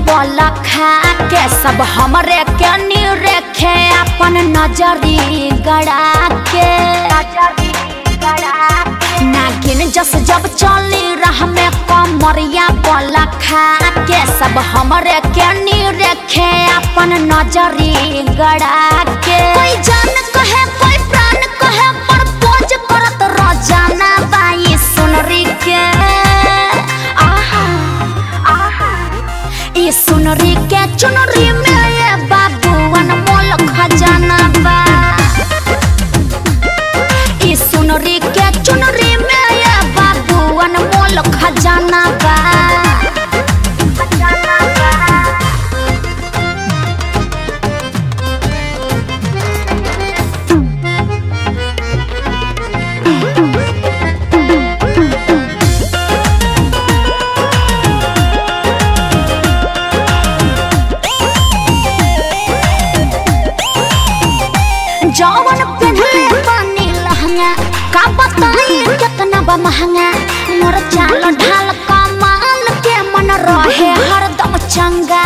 बोल खा के सब हमरे के नी रेखे अपन नजरी गड़ा के नागिन जस जब चली रह में कमरिया बोल खा के सब हमरे के नी रेखे अपन नजरी गड़ा के कोई जान कहे कोई प्राण कहे पर पोज करत रोजाना बाई सुनरी के आहा आहा ये सुनरी के चुनरी में ये बाबूवन मोल खजाना बा ये सुनरी के चुनरी में ये बाबूवन मोल खजाना बा खजाना बा जवन पहनले पानी लहंगा का बताई कितना बा महंगा मोर चाल ढाल कमाल के मन रहे हरदम चंगा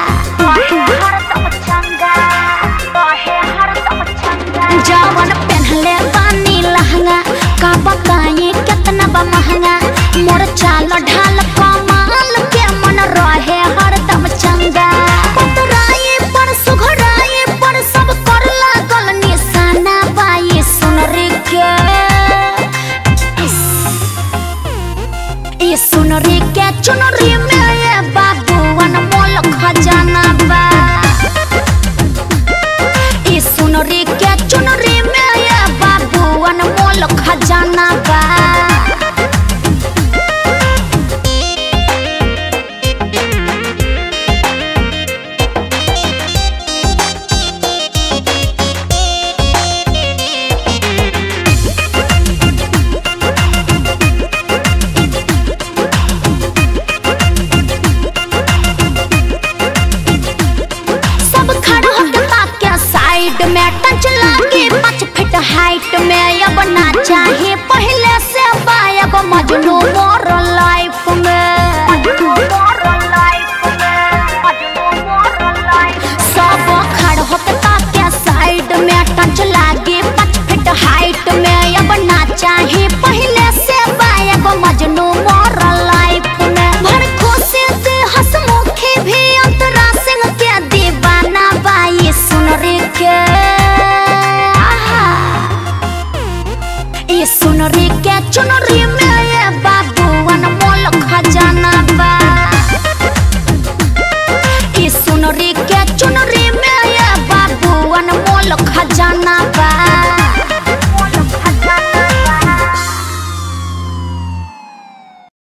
जवन पहनले पानी लहंगा का बताई कितना बा महंगा मोर चाल ढाल कमाल के मन रहे हरदम चंगा पतराई पर सुघराई पर सब कर लागल निशाना बाई सुनरी के इस ये सुनरी के चुनरी में ये बाबूवन मोल खजाना बा ये सुनरी के चुनरी में ये बाबूवन मोल खजाना बा सब खड़ा होके ताके साइड में टच लागे पाँच फीट हाइट में अब ना चाहे पहले से बायब मजनू मोर लाइफ में सब खड़ा होके ताके साइड में टच लागे पाँच फीट हाइट में अब ना चाहे पहले से बायब मजनू मोर लाइफ में भर खुशी से हंसमुखी भी अंतरा सिंह के दीवाना बाई सुनरी के आहा ये सुनरी के चुनरी में ये बाबूवन मोल खजाना बा ये सुनरी के चुनरी में ये बाबूवन मोल खजाना